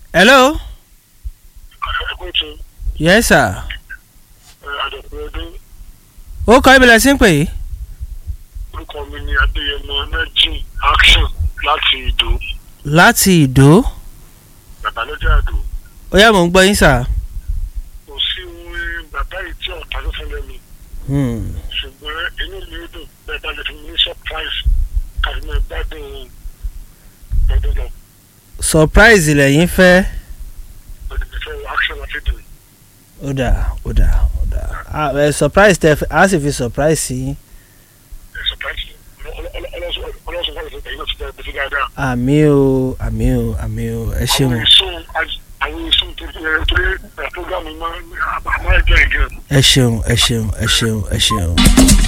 hello ẹ̀kọ́ tó yes sir àdọ̀pọ̀ ọdún ó kọ́ ibìlẹ̀ sí ń pè é orúkọ mi ni adéyẹmọ nẹ́jìn action láti ìdó láti ìdó bàbá lọ́jà àdó ó yá mò ń gbọ́ yín sà. kò sí ohun bàbá yìí tí ọ̀tá ló fún lẹ́nu Hmm. ṣùgbọ́n inú mi ó dùn bẹ́ẹ̀ bá lè fún mi ní surprise kàdé máa gbádùn ọdún lọ surprise lẹ́yìn fẹ́. ọdún mi fẹ́ action láti dùn. ó dà ó dà ó dà Ah, ẹ surprise tẹ a sì fi surprise sí yín. surprise ọlọ́sùn fún ìfẹ́ tẹ̀yìn náà ti tẹ̀ bẹ́ẹ̀ dáadáa. àmì o àmì o àmì o ẹ ṣeun àwọn èso àwọn èso tó ẹ torí ẹ program máa máa jẹ́ ìgẹ̀. ẹ ṣeun ẹ ṣeun ẹ ṣeun ẹ ṣeun.